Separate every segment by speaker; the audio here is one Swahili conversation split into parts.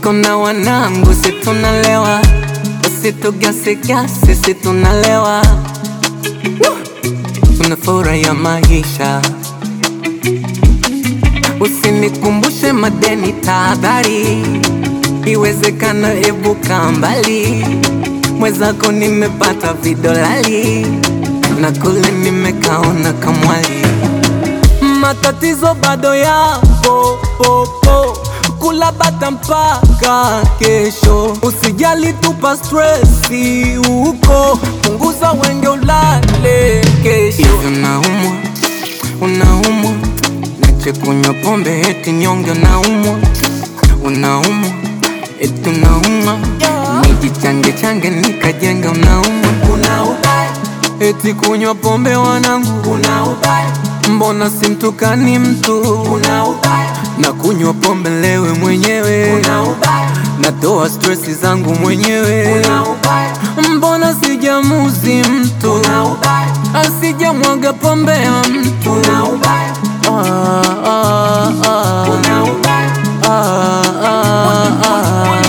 Speaker 1: niko na wanangu, si tunalewa, usitugasigasi, si tunalewa, tunafurahia maisha. Usinikumbushe madeni, tahadhari, iwezekana ebuka mbali. Mwezako nimepata vidolali na kule nimekaona kamwali. Matatizo bado yapo popo, kula bata mpaka kesho. Usijali, tupa stresi huko, punguza wenge, ulale kesho. Hivi unaumwa, unaumwa, nache kunywa pombe eti nyonge, unaumwa, unaumwa, eti unaumwa, nijichange change nikajenga, unaumwa, unaumwa, eti kunywa pombe wanangu, unaumwa Mbona simtukani mtu na kunywa pombe lewe mwenyewe natoa stresi zangu mwenyewe mbona sijamuzi mtu asijamwaga pombe ya mtu Ah, ah, ah. Ah, ah, ah.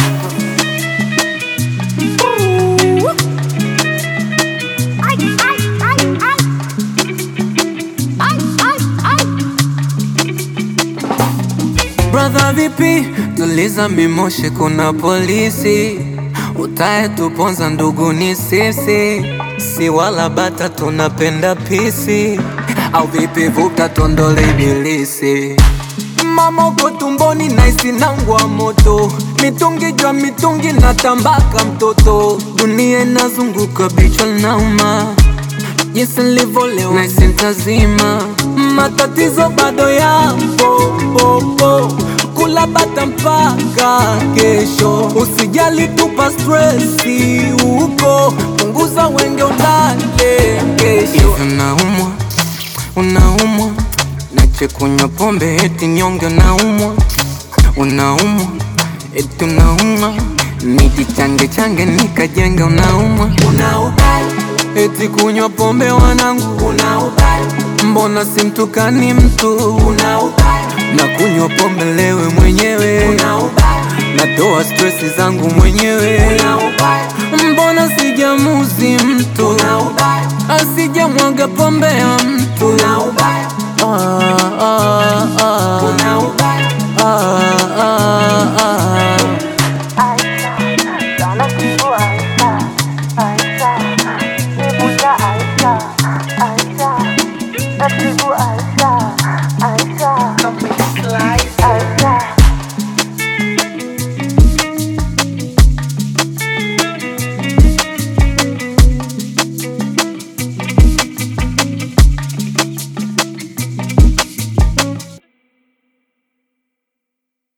Speaker 1: Brother vipi, tuliza mimoshe, kuna polisi utaye tuponza, ndugu ni sisi, si wala bata, tunapenda pisi au vipi? Vuka tondole ibilisi, mama uko tumboni, naisi nangwa moto, mitungi jwa mitungi na tambaka mtoto, dunia inazunguka, bichwa nauma jinsi nilivyolewa na sintazima, matatizo bado yapo popo, kula bata mpaka kesho. Usijali, tupa stresi huko, punguza wenge, ulale kesho. Hivi unaumwa, unaumwa, nache kunywa pombe eti nyonge, unaumwa, unaumwa, eti unaumwa, nijichange change nikajenga, unaumwa, unaumwa Eti kunywa pombe wanangu, mbona simtukani mtu na kunywa pombe lewe mwenyewe natoa stresi zangu mwenyewe mbona sijamuzi mtu asijamwaga pombe ya mtu Ah, ah, ah. Ah, ah, ah.